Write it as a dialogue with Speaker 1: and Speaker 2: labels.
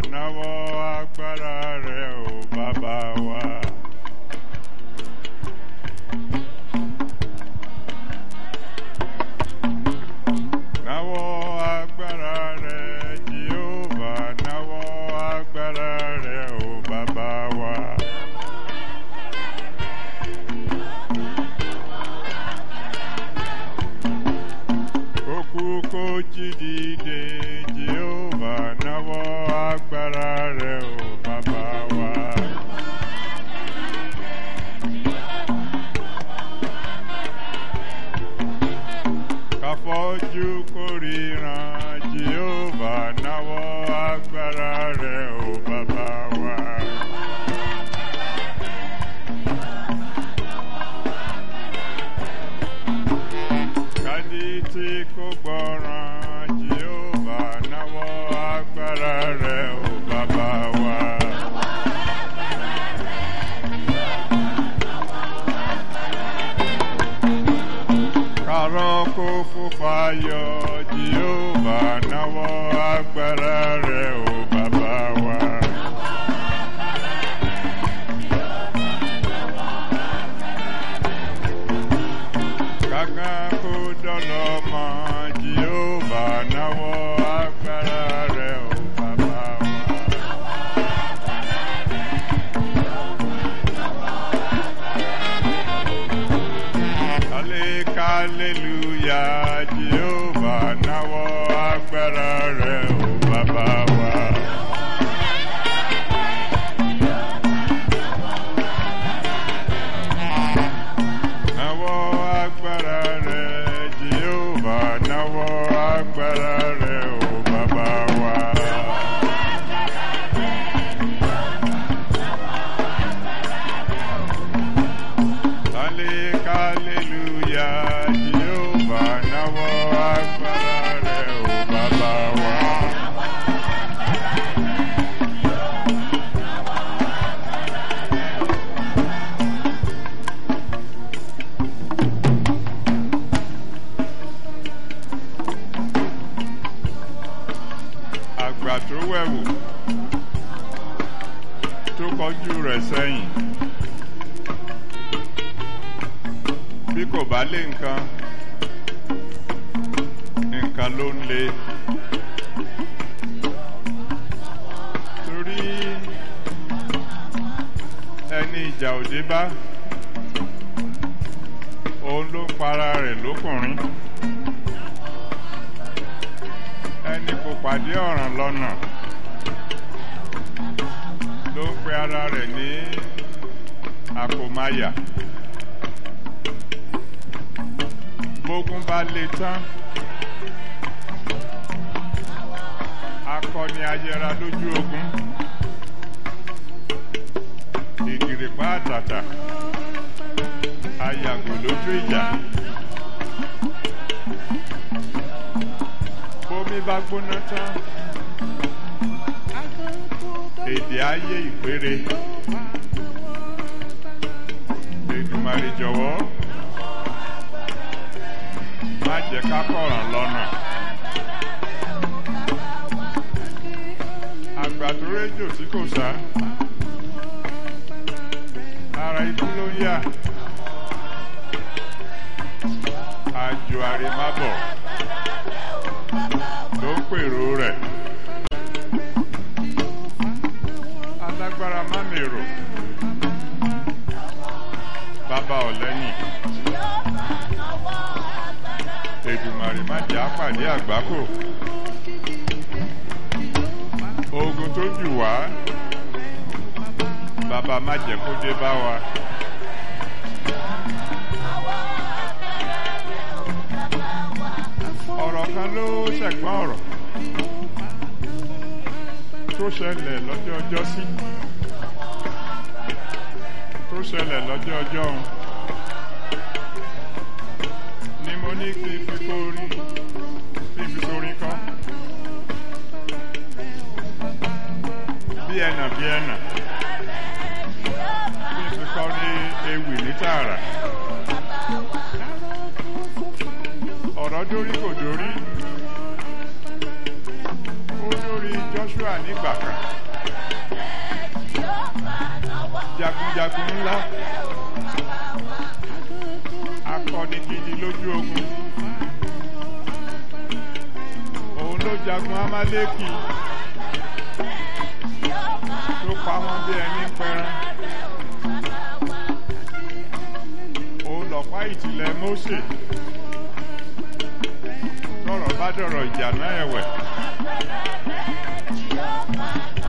Speaker 1: náwó agbára rẹ̀ ò bàbá wa. Náwó agbára rẹ̀ Jèhófà náwó agbára rẹ̀ ò bàbá wa. Kókú kó jí dìde Jèhófà náwó agbára rẹ̀ ò bàbá wa. Káfọ́jú kórìíran Jèhófà náwó agbára rẹ̀ ò bàbá wa. Kádì tí kò gbọ́ràn Jèhófà náwó agbára rẹ̀ ò bàbá wa. Kárọ̀ kó fòfayọ̀ Jèhófà náwó agbára rẹ̀ ò bàbá wa. Kàkà kó dọ̀lọ́ mọ́ Jèhófà náwó agbára rẹ̀ ò bàbá wa. Hallelujah, Jehovah, náwó agbára rẹ̀ ò bàbá wa. Náwó agbára rẹ̀, Jehovah, náwó agbára rẹ̀ ò bàbá wa. Hallelujah, Jehovah, náwó agbára rẹ̀ ò bàbá wa. Àgbà tó wẹ̀wò tó kọjú rẹ̀ sẹ́yìn. bí kò bá lé nǹkan nǹkan ló ń lé torí ẹni ìjà òde bá òun ló ń para rẹ̀ lókùnrin ẹni kò pàdé ọ̀ràn lọ́nà ló ń pe ara rẹ̀ ní àkómáyà. bógun bá le tán akọni ayẹra lójú ogun ìgìrìpá àtàtà ayàgò lójú ìjà bómi bá gbóná tán èdè ayé ìpèrè Èdùmàrè jọ̀wọ́ má jẹ́ ká kọ̀ràn lọ́nà. àgbà tó rédíò tí kò sá ara ikú ló ń yà àjò àrèmábọ̀ ló ń pèrò rẹ̀ alágbára má mèrò bàbá ọ̀lẹ́yìn. Èdùmàrè má jẹ́ àpàdé àgbákò. Ogun tó jù wá, bàbá má jẹ́ kó dé bá wa. Ọ̀rọ̀ kan ló ṣẹ̀gbọ́n ọ̀rọ̀ tó ṣẹlẹ̀ lọ́jọ́ ọjọ́ sí tó ṣẹlẹ̀ lọ́jọ́ ọjọ́ ọ̀hún. ni mo ní kí n fi kórí kí n fi sórí kọ́. bí ẹnà bí ẹnà kí n fi kọ́ ní ewì ní tààrà. ọ̀rọ̀ dórí kò dórí ó dórí Joshua. joshua nígbà kan jagunjagun ńlá akọni gidi lójú ogun òun ló jagun amaleki tó pa wọn bí ẹni pẹran òun lọ̀pá ìtìlẹ̀ mose tọrọ bá dọ̀rọ̀ ìjà náà ẹ̀wẹ̀